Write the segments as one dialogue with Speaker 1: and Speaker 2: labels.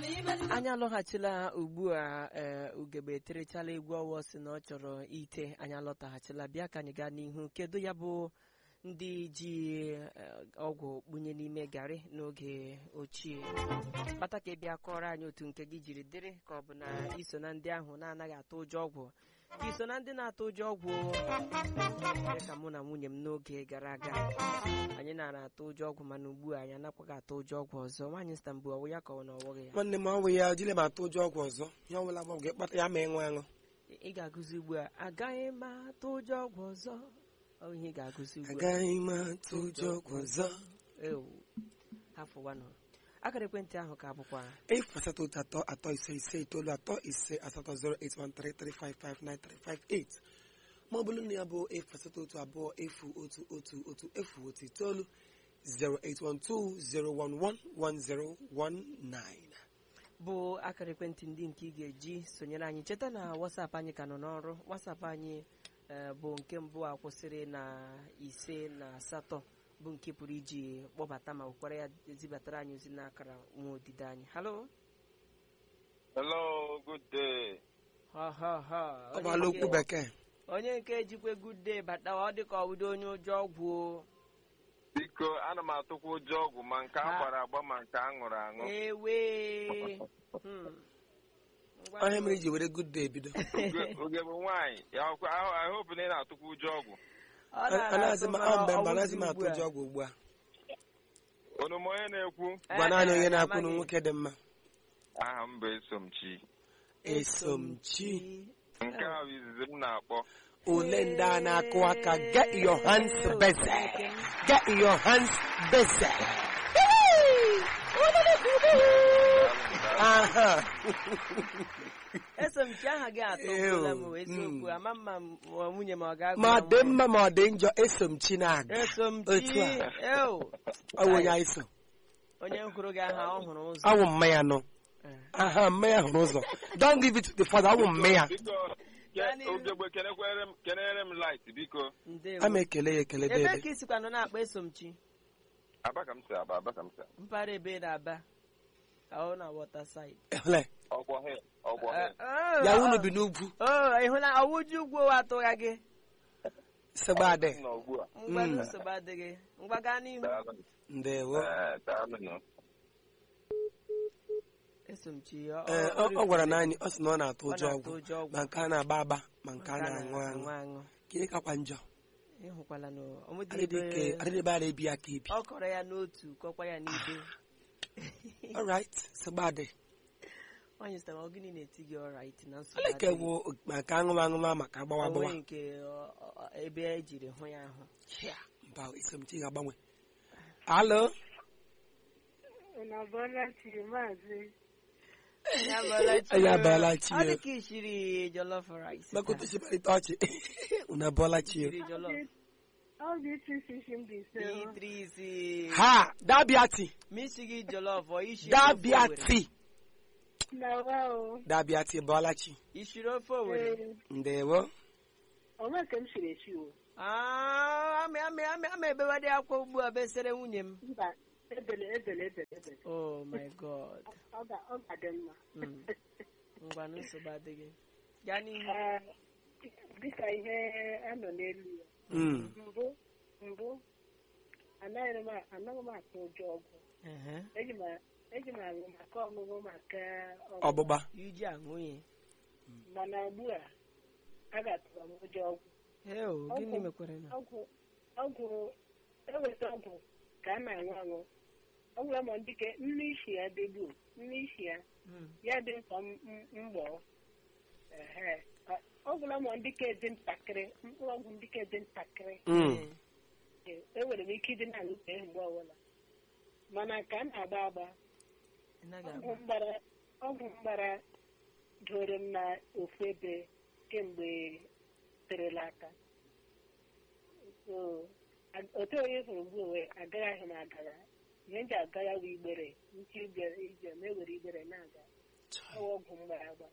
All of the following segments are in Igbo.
Speaker 1: anyị alọghachila ugbu a ee ugegbe eterechala egwu ọwọ si na ọ chọrọ ite anyị alọtaghachila bịa ka anyị gaa n'ihu kedu ya bụ ndị ji eh, ọgwụ kpunye n'ime garị n'oge ochie kpata ka ị bịa kọrọ anyị otu nke gị jiri dịrị ka ọ bụ na iso na ndị ahụ na-anaghị atụ ụjọ ọgwụ ka iso na ndị na-atụ ụjọ ọgwụ dị ka mụ na nwunye m n'oge gara aga anyị nara atụ ụjọ ọgwụ mana ugbu a anyị anakwaghị atụ ụjọ ọgwụ ọzọ nwaanyị stambụ ọwụ ya ka ọ na ọwụghị ya
Speaker 2: nwanne m ọnwụ ya jile ma atụ ụjọ ọgwụ ọzọ ya ọbụla bụ ọgwụ ịkpata ya ma ịṅụ aṅụ
Speaker 1: ị ga-agụzi ugbu a agaghị m atụ ụjọ ọgwụ ọzọ ọ ihe ị ga-agụzi ugbu a
Speaker 2: agaghị m atụ ụjọ ọgwụ ọzọ
Speaker 1: ewu hafụ wanụ akara ekwentị ahụ ka bụkwa
Speaker 2: efu asatọ otu atọ atọ ise ise itoolu atọ ise asatọ 08133559358 ma ọ bụrụ na ya bụ efu asatọ otu abụọ efu otu otu otu efu otu itoolu 08120111019
Speaker 1: bụ akara ekwentị ndị nke ị ga-eji sonyere anyị cheta na wasapụ anyị ka nọ n'ọrụ wasapụ anyị eh, bụ nke mbụ a kwụsịrị na ise na asatọ bụ nke pụrụ iji kpọbata ma wekwara ya zibatara anyị ozi n'akara nwa odide anyị halo
Speaker 3: Hello, good day.
Speaker 1: ha ha ha
Speaker 2: ọ
Speaker 1: onye
Speaker 2: gbala
Speaker 1: nke-
Speaker 2: okwu bekee
Speaker 1: onye nke jikwe good day bata ọ dị ka ọwụdo onye ụjọ ọgwụ o.
Speaker 3: Biko, ana m atụkwa ụjọ ọgwụ ma nke a
Speaker 1: Ha.
Speaker 3: gbara agba ma nke a ṅụrụ aṅụ.
Speaker 1: ewe Hmm. Ngwa
Speaker 2: onye mere iji were good day bido
Speaker 3: Oge- Oge bụ nwaanyị, ya ọkwa ahụ- I hope na ị na-atụkwa ụjọ ọgwụ.
Speaker 1: ọ na-ara
Speaker 2: anaghịzi m
Speaker 1: atụ
Speaker 2: ahụ mgbe
Speaker 1: mana
Speaker 2: mgbe
Speaker 1: ọ
Speaker 2: anaghịzi m
Speaker 1: wụzi
Speaker 2: atụ
Speaker 1: ugbu a.
Speaker 2: ụjọ ọgwụ ugbu a
Speaker 3: Unu ma onye na-ekwu?
Speaker 2: gwa naanị onye
Speaker 1: Eh,
Speaker 2: na-akwụ
Speaker 1: amaghị.
Speaker 2: na nwoke dị mma
Speaker 3: Aha m bụ Esomchi.
Speaker 2: esomchi
Speaker 3: Nke a bụ izizi m na-akpọ.
Speaker 2: ole ndị a na-akụ aka get your hands busy get your hands busy aha
Speaker 1: eso m chi aha gị atọ gwụla m
Speaker 2: Ew,
Speaker 1: eziokwu
Speaker 2: mm.
Speaker 1: ama mma m ọ nwunye m ọ ga-agụ
Speaker 2: ma
Speaker 1: ya
Speaker 2: dị
Speaker 1: mbọ.
Speaker 2: mma ma ọ dị njọ esomchi na-aga
Speaker 1: eso m
Speaker 2: Otu
Speaker 1: chi
Speaker 2: a.
Speaker 1: ew
Speaker 2: ọ bụ onye anyị so
Speaker 1: onye hụrụ gị aha ọ hụrụ ụzọ
Speaker 2: awụ mmanya nọ
Speaker 1: Eh.
Speaker 2: aha mmanya hụrụ ụzọ don't give it to the father awụ mmanya
Speaker 3: Biko,
Speaker 1: Gaa
Speaker 3: ke-
Speaker 1: n'ihu.
Speaker 3: Ugegbe kenekwere m kenere m light biko.
Speaker 1: ndewo
Speaker 2: a ma ekele ya ekele
Speaker 1: ebe
Speaker 2: dede
Speaker 1: ka isikwa nọ na-akpa eso m chi
Speaker 3: Aba ka m si aba, aba ka m si aba.
Speaker 1: mpaghara ebe na-aba ka ọ na wọta said
Speaker 2: Ele,
Speaker 3: Ọgwọ he, ọgwọ he.
Speaker 2: ya unu bi n'ugwu
Speaker 1: ịhụla ọwụju ugwu ụwa atụgha gị
Speaker 2: segbadị
Speaker 3: Nọ ugbu a.
Speaker 1: ngwa
Speaker 2: Mm.
Speaker 1: nsogbu adịghị ngwa gaa n'ihu
Speaker 3: Daalụ.
Speaker 2: ndewo
Speaker 3: Eh, daalụ nụ.
Speaker 1: eso m chi ọ
Speaker 2: Ee, ọ ọ gwara na anyị ọ sị na ọ na-atụ
Speaker 1: ọ
Speaker 2: ụjọ
Speaker 1: na-atụ
Speaker 2: ọgwụ
Speaker 1: ụjọ ọgwụ
Speaker 2: ma nke a na-agba agba ma nke a
Speaker 1: Nke a
Speaker 2: na-aṅụ aṅụ
Speaker 1: aṅụ
Speaker 2: ka kakwa njọ
Speaker 1: ịhụkwala na ọmụdị
Speaker 2: adịdị
Speaker 1: ebe
Speaker 2: ka adịdị ebe a na-ebi aka ibi
Speaker 1: ọ kọrọ ya n'otu kọkwa ya n'ibe
Speaker 2: alright segbadị
Speaker 1: onye sịtara ọ gịnị na-eti gị ọrait na nsogbu
Speaker 2: aleke
Speaker 1: adịghị?
Speaker 2: bụ maka aṅụma aṅụma maka agbawa
Speaker 1: O
Speaker 2: agbawa
Speaker 1: nweghị nke ọ- ọ- ebe ejiri hụ ya ahụ
Speaker 2: mba isomchi ga-agbanwe alo
Speaker 4: Unu abụọla chi maazị
Speaker 1: Ya bụọla chi
Speaker 2: Anyị
Speaker 1: o.
Speaker 2: abịala chi
Speaker 1: ọ
Speaker 2: o.
Speaker 1: dị ka ishiri jollof rice
Speaker 2: maka
Speaker 1: taa.
Speaker 2: otu chibarịta ọchị unu abụọla chi
Speaker 1: Ishiri jollof
Speaker 4: ọ dị isi isi shi m dị ise o.
Speaker 1: itrisi
Speaker 2: ha dabiati
Speaker 1: misi gị jollof ọ ishiri ofe
Speaker 2: dabiati
Speaker 4: na wa o
Speaker 2: dabiati bụọla chi
Speaker 1: ishiri ofe owere
Speaker 4: Ee,
Speaker 2: ndewo
Speaker 4: onwe ka m siri esi o
Speaker 1: Ah, amị amị amị amị ebewadị akwa ugbu a besere nwunye m
Speaker 4: mba ebele ebele ebele ebele
Speaker 1: oh my god
Speaker 4: ọ ga- ọ ga-adị mma
Speaker 1: Mm. ngwa na nsogbu adịghị gaa n'ihu
Speaker 4: Ee, dịka ihe a nọ n'elu ya
Speaker 2: Mm.
Speaker 4: mbụ mbụ anaghị m a- anaghị m atụ ụjọ ọgwụ
Speaker 1: Ehe.
Speaker 4: eji m a- eji m aṅụ maka ọṅụṅụ maka ọgwụ.
Speaker 2: ọgbụgba
Speaker 1: iji aṅụ ya
Speaker 4: mana ugbu a a ga-atụrụ m ụjọ ọgwụ
Speaker 1: heo gịnị
Speaker 4: Ọgwụ.
Speaker 1: mekwara na
Speaker 4: ọgwụ ọgwụ eweta ọgwụ ka a na-aṅụ aṅụ ọgwụ ama dịka nne isi ya dịgbu nne isi ya
Speaker 1: Mm.
Speaker 4: ya dị nsọ mgbọ ehe ọgwụla ma dịka dị ntakịrị mkpụrụ ọgwụ dịka dị ntakịrị
Speaker 2: Mm.
Speaker 4: e- enwere m ike ịdị na-aṅụfe mgbe ọbụla mana ka a na-agba agba
Speaker 1: Ị naghị
Speaker 4: ọgwụ
Speaker 1: agba.
Speaker 4: mgbara ọgwụ mgbara doro m na ofu ebe kemgbe terela aka so a- otu onye hụrụ mgbe onwe agaghị m agara ihe m ji aga ya bụ igbere nche ije ije ma ewere igbere na-aga ọwa ọgwụ mgbara agba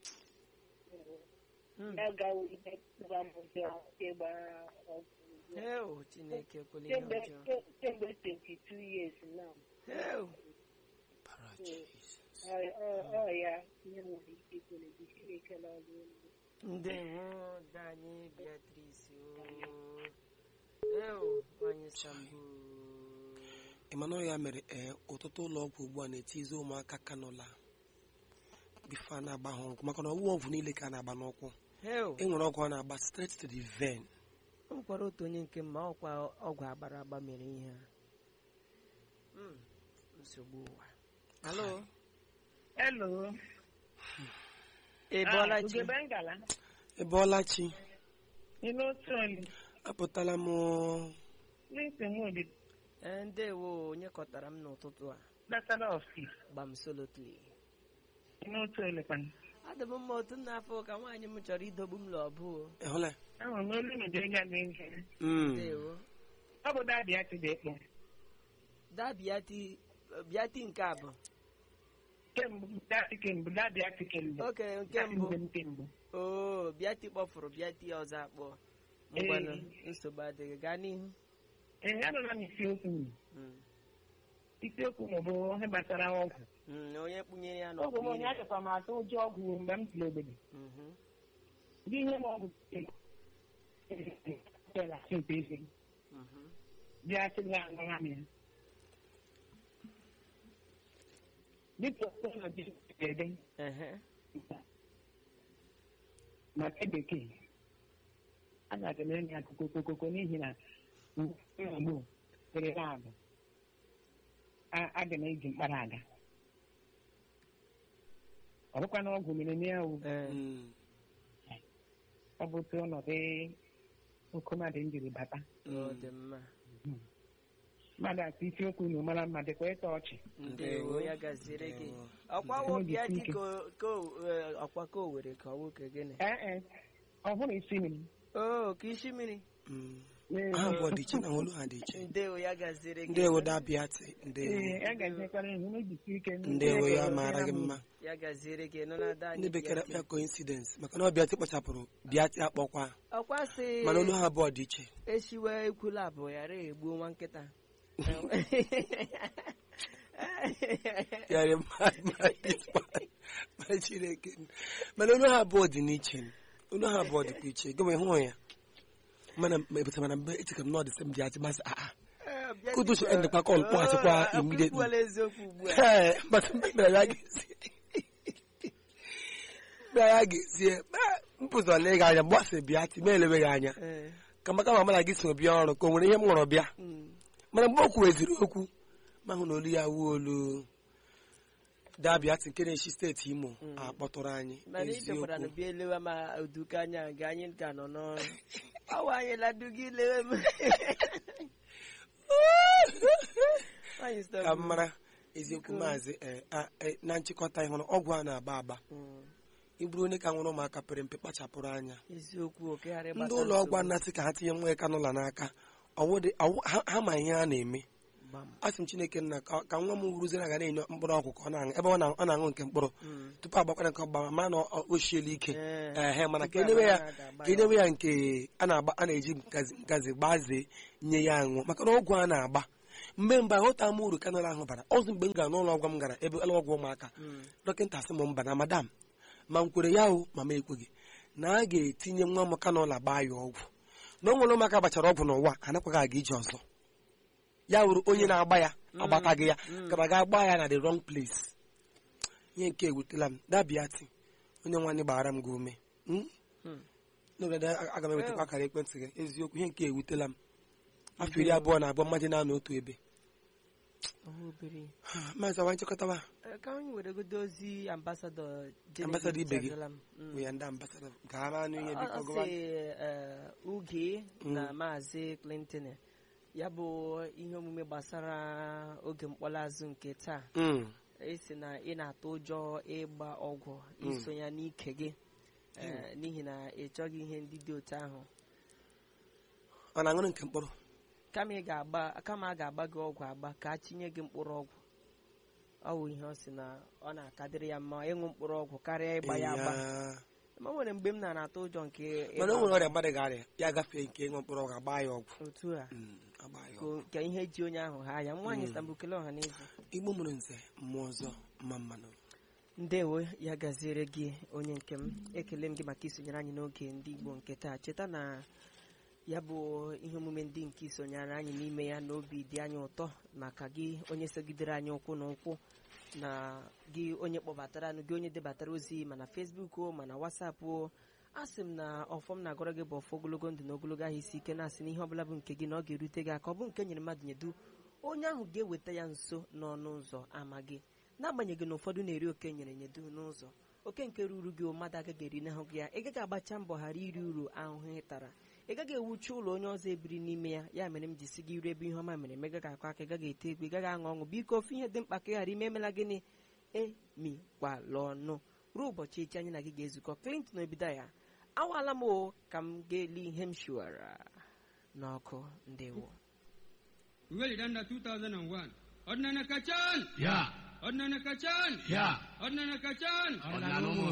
Speaker 1: Mm.
Speaker 4: ya gawo ihe tụba m ụjọ ịgba ọgwụ ugbu a.
Speaker 1: heo chineke ekwela ihe
Speaker 4: kemgbe
Speaker 1: ọjọọ
Speaker 4: kemgbe 22 years now
Speaker 1: heo
Speaker 2: Para Jesus.
Speaker 4: Ọ- ọ- ọ ya ihe nwere ike ikwere gị Chineke na ọrụ elu.
Speaker 1: ndewo danyị beatrice eo nwanyị sambo
Speaker 2: ịmana ya mere ee ọtụtụ ụlọ ọgwụ ugbu a na-etizi ụmụaka kanụla bifo a na-agba ha ọgwụ maka na ọgwụ ọgwụ niile ka a na-agba n'ụkwụ
Speaker 1: eo
Speaker 2: e nwere ọgwụ a na-agba straight to the vein
Speaker 1: o nwekwara otu onye nke ma ọkwa ọgwụ agbara agba mere ihe a Mm, nsogbu ụwa alo
Speaker 4: Hello.
Speaker 1: ị bọọla chi
Speaker 4: Ugebe ngala.
Speaker 2: ebe ọlachi
Speaker 4: Ịnụ otu oli.
Speaker 2: apụtala m
Speaker 4: N'isi nwodi
Speaker 1: Ee, ndewo onye kọtara m n'ụtụtụ a
Speaker 4: gbasara ọfis.
Speaker 1: gbam solotli
Speaker 4: Ịnụ otu oli kwana.
Speaker 1: adị m mma otu n'afọ ka nwaanyị m chọrọ idogbu m lọbụ
Speaker 2: ịhụla
Speaker 4: Ahụrụ m olu mejọ ịga dị ihe.
Speaker 2: Mm.
Speaker 1: ndewo
Speaker 4: Ọ bụ dadị ya chidi ekpo.
Speaker 1: daa bịati bịati nke abụ
Speaker 4: Kemgbe dadị kemgbe dadị ya chi kemgbe.
Speaker 1: oke nke mbụ
Speaker 4: Dadị kemgbe.
Speaker 1: oo bịati kpọfụrụ bịati ọzọ akpọ ngwanụ nsogbu adịghị gaa n'ihu
Speaker 4: Ee, anụla m isiokwu m.
Speaker 1: Mm,
Speaker 4: Isiokwu m bụ ihe gbasara ọgwụ.
Speaker 1: mm, onye kpụnyere ya
Speaker 4: Ọgwụ m onye
Speaker 1: n'ọkpụ
Speaker 4: achọkwa m atụ ụjọ ọgwụ mgbe m tụrụ obodo.
Speaker 1: Mhm.
Speaker 4: Ndị ihe m ọgwụ bịara sịmpe eze.
Speaker 1: Mhm.
Speaker 4: bịa sị ya aṅụra m ya. Dịka ọkpụkpọ dị ede
Speaker 1: Ehe.
Speaker 4: maka bekee a ga-aga m enye akụkọ okokoko n'ihi na mgbe dịrị abụ aga m eji mkpara aga ọ bụkwa na ọgwụ mere na ya
Speaker 1: Ee,
Speaker 2: Mm.
Speaker 4: ọ bụ otu ọnọdụ oke mmadụ m jiri bata
Speaker 1: ọ dị mma
Speaker 4: mmadụ atụ isiokwu na mara mma dịkwa ịta ọchị
Speaker 1: ndewo ya gaziere gị
Speaker 2: Ndewo.
Speaker 1: ọkwa
Speaker 4: Ndewo.
Speaker 1: wo bịa dị ka o- ka o- ee, ọkwa ka o were ka ọ nwoke gịnị
Speaker 4: ee e ọ bụrụ isi m
Speaker 1: oo ka isi mmiri
Speaker 2: Mm.
Speaker 4: Ee,
Speaker 2: ha abụọ dị iche na olu ha dị iche
Speaker 1: ndewo ya gaziere gị
Speaker 2: ndewo dabiati ndewo
Speaker 4: ee a ga-ejekwara ihu mejisi ike
Speaker 2: ndewo ya mara gị mma
Speaker 1: ya gaziere gị nọ na ada
Speaker 2: ndị
Speaker 1: anyị
Speaker 2: bekee
Speaker 1: bịati.
Speaker 2: akpa coincidence maka na ọ bịati kpachapụrụ bịati akpọkwa
Speaker 1: ọkwa sị
Speaker 2: mana olu ha abụọ dị iche
Speaker 1: esiwe ekwula abụọ ghara egbuo nwa nkịta
Speaker 2: yare ma chineke mana olu ha abụọ dị n'iche olu ha abụọ dịkwa iche gị ma ịhụ ya mana ebute mana mgbe eche ka m nọ dị sị m bịati masị aa Kudu so end kwa call, kwa sikwa immediately.
Speaker 1: immediately eziokwu ugbu a
Speaker 2: Ee, maka mgbe mere ya ga-esi mgbe ya ga-esi mpụzọ na ịga anya mgbe ọ sị bịa ti ma eleweghị anya
Speaker 1: Ee,
Speaker 2: ka maka ma mana gị so bịa ọrụ ka o nwere ihe m ṅụrụ bịa
Speaker 1: mm,
Speaker 2: mana mgbe o kwuweziri okwu ma hụ na olu ya wuo olu dabiati nke na-echi steeti imo
Speaker 1: Mm.
Speaker 2: akpọtụrụ anyị
Speaker 1: mana ichekwara na
Speaker 2: eziokwu
Speaker 1: bịa elewe ma oduka anya nga anyị ka nọ n'ọrụ ọwa anyị laduga ilewe m Nwaanyị sị
Speaker 2: ka
Speaker 1: m,
Speaker 2: m mara eziokwu maazị eh, ah, eh, na nchịkọta ịhụrụ ọgwụ a na-agba agba
Speaker 1: mm,
Speaker 2: ịbụrụ onye ka nwere ụmụaka pere mpe kpachapụrụ anya
Speaker 1: eziokwu okegharị
Speaker 2: ndị ụlọ ọgwụ anasị ka ha tinye nwa ya kanụla n'aka ọwụ dị- ọwụ- ha- ha ma ihe a na-eme a sị m chineke nna ka ka nwa m wuruziere aga na-enye mkpụrụ ọgwụ ka ọ na-aṅụ ebe ọ na- ọ na-aṅụ nke mkpụrụ tupu agbakwara nke ọgba ma na ọ- o shiela ike ehe mana ka enyewe ya ka enyewe ya nke a na-agba a na-eji nkazi nkazi gbazee nye ya aṅụ maka na ọgwụ a na-agba mgbe mgbe aghọta m uru kanụl ahụ bara ọzọ mgbe m gara n'ụlọ ọgwụ m gara ebe ụlọ ọgwụ ụmụaka dọkịta sị m mba na madam ma m kwere ya o ma m ekweghị na a ga-etinye nwa m kanụla gbaa ya ọgwụ na o nwere ụmụaka gbachara ọgwụ n'ụwa anakwaghị aga ije ọzọ ya wuru onye na-agba ya agbataghị ya kama ga gbaa ya na the wrong place ihe nke ewutela m dabiati onye nwanne gbara m gị ume Mm?
Speaker 1: Hmm.
Speaker 2: n'obodo a- aga m ewetakwa akara ekwentị gị eziokwu ihe nke ewutela m afọ iri abụọ na abụọ mmadụ na-anọ otu ebe
Speaker 1: obere
Speaker 2: maazị awa nchịkọtawa
Speaker 1: Eh, ka anyị weregodo ozi ambasadọ Genevieve
Speaker 2: Ambassador ibe gị.
Speaker 1: Chazalam. Mm.
Speaker 2: bụ ya ndị ambasada ka ha maa n'ihe
Speaker 1: Ọ-
Speaker 2: biko
Speaker 1: ọ
Speaker 2: gụwa
Speaker 1: sị eh, uge na maazị clinton ya bụ ihe omume gbasara oge mkpọrọazụ nke taa
Speaker 2: Mm.
Speaker 1: esi na ị na-atụ ụjọ ịgba ọgwụ iso ya n'ike gị eh, n'ihi na ị chọghị ihe ndị dị otu ahụ
Speaker 2: ọ na-aṅụrụ nke mkpụrụ
Speaker 1: kama ị ga-agba kama a ga-agba gị ọgwụ agba ka a tinye gị mkpụrụ ọgwụ ọ bụ ihe ọ sị na ọ na-akadịrị ya mma ịṅụ mkpụrụ ọgwụ karịa ịgba ya agba
Speaker 2: Ya.
Speaker 1: ma o nwere mgbe m na na-atụ ụjọ nke
Speaker 2: mana o
Speaker 1: ịgba
Speaker 2: nwere ọrịa mmadụ ga-arịa ya gafee nke ịṅụ mkpụrụ ọgwụ agba ya ọgwụ
Speaker 1: otu a
Speaker 2: Mm, agba ya
Speaker 1: ka
Speaker 2: ọgwụ
Speaker 1: o- ka ihe ji onye ahụ ha ya nwaanyị Istanbul kele ọha na eze
Speaker 2: igbo mụrụ nze mmụọ ọzọ mma mmanụ
Speaker 1: ndewo ya gaziere gị onye nke m ekele m gị maka isonyere anyị n'oge ndị igbo nke taa cheta na ya bụ ihe omume ndị nke isonyere anyị n'ime ya na obi dị anyị ụtọ maka gị onye sogidere anyị ụkwụ na ụkwụ na gị onye kpọbatara anụ gị onye debatara ozi mana fesbuk o mana wasapụ o a sị m na ọfọm na-agọrọ gị bụ ọfọ ogologo ndụ na ogologo ahụ isi ike na-asị na ihe ọbụla bụ nke gị na ọ ga-erute gị aka ọ bụ nke nyere mmadụ nyedu onye ahụ ga-eweta ya nso n'ọnụ ụzọ ama gị n'agbanyeghị na ụfọdụ na-eri oke nyere nyedu n'ụzọ oke nke ruru gị mmadụ agaghị eri n'ahụ gị ya ị gaghị agbacha mbọ ghara iri uru ahụhụ ị tara ị gaghị ewuchi ụlọ onye ọzọ ebiri n'ime ya ya mere m ji si gị iru ebe ihe ọma mere megaghị akọ aka ị gaghị ete egwu ị gaghị aṅụ ọṅụ biko ofe ihe dị mkpa ka ị ghara ime emela gịnị emikwala ọnụ ruo ụbọchị echi anyị na gị ga-ezukọ Clinton obido ya awaala m o ka m ga-eli ihe m shiwara n'ọkụ ndewo
Speaker 5: Uganda 2001. Ordnana Kachan!
Speaker 6: Ya,
Speaker 5: Ordnana Kachan!
Speaker 6: ya,
Speaker 5: Ordnana Kachan!
Speaker 6: ọ̀nà ló mú